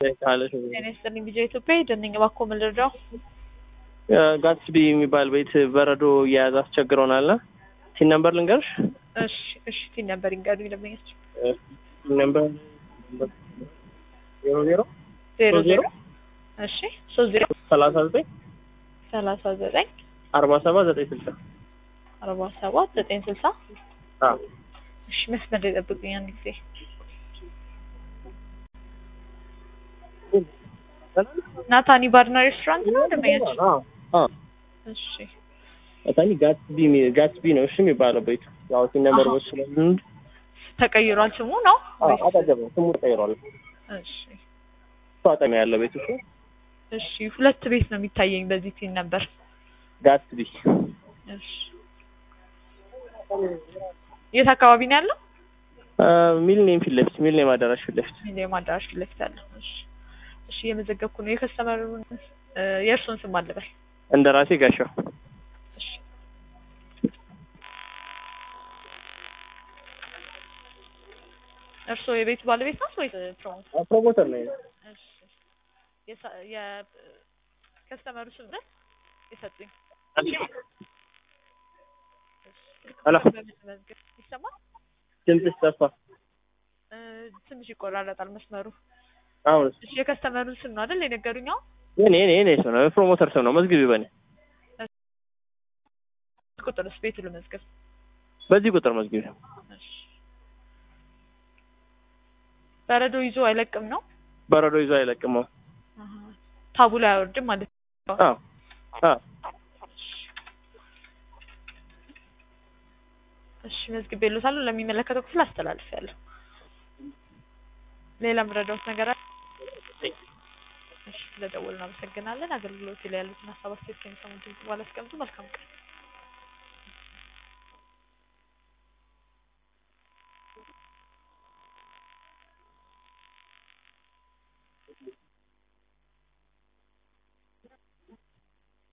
ካለሽ ጤና ይስጥልኝ ቪዲዮ ኢትዮጵያ ደነኝ እባክዎ ምን ልርዳው? ጋትስቢ የሚባል ቤት በረዶ እየያዘ አስቸግሮናል። ሲን ነምበር ልንገርሽ? እሺ እሺ ቲን ነበር ይንገሩኝ ደንበኞች ሲን ነምበር ዜሮ ዜሮ ዜሮ ሶስት ዜሮ ዜሮ እሺ ሶስት ዜሮ ሰላሳ ዘጠኝ ሰላሳ ዘጠኝ አርባ ሰባት ዘጠኝ ስልሳ አርባ ሰባት ዘጠኝ ስልሳ አዎ እሺ መስመር ላይ ጠብቁኝ አንድ ጊዜ ናታኒ ባርና ሬስቶራንት ነው ደንበኛችን? አዎ አዎ እሺ ናታኒ ጋትስቢ የሚ- ጋትስቢ ነው እሺ የሚባለው ቤቱ ያው ሲን ነምበር አሃ። ቦች ስለምን ተቀይሯል ስሙ ነው? ወይስ- አጠገብ ነው ስሙ ተቀይሯል። እሺ እሱ አጠገብ ያለው ቤቱ እሱ እሺ ሁለት ቤት ነው የሚታየኝ በዚህ ቲን ነበር። ጋትስቢ እሺ የት አካባቢ ነው ያለው? ሚሊኒየም ፊት ለፊት ሚሊኒየም አዳራሽ ፊት ለፊት ሚሊኒየም አዳራሽ ፊት ለፊት ያለው። እሺ እሺ እየመዘገብኩ ነው። የከስተመሩን እ፣ የእርሶን ስም አልበል። እንደ ራሴ ጋሻው እሺ እርስዎ የቤቱ ባለቤት ናት ወይስ ፕሮሞት? ፕሮሞተር ነው እሺ የሳ- የከስተመሩ ስም ነው የሰጡኝ። ሄሎ በመዝገብ ይሰማል? ድምፅሽ ጠፋ እ፣ ትንሽ ይቆራረጣል መስመሩ። አሁን እሺ የከስተመሩን ስም ነው አይደል የነገሩኝ? አሁን የኔ የኔ የኔ ስም ነው ፕሮሞተር ስም ነው መዝግቢ በኔ ቁጥርስ ቤቱ ልመዝገብ። በዚህ ቁጥር መዝግቢ እሺ በረዶ ይዞ አይለቅም ነው? በረዶ ይዞ አይለቅመው አሀ። ታቡ ላይ አይወርድም ማለት ነው። አዎ አዎ እሺ መዝግቤልዎታለሁ። ለሚመለከተው ክፍል አስተላልፌያለሁ። ሌላ ምረዳዎት ነገር አለ? እሺ ስለደወሉ እናመሰግናለን። አገልግሎት ላይ ያሉትን ሀሳብ አስተያየት ከሚሰሙ ድምጽ በኋላ አስቀምጡ። መልካም ቀን።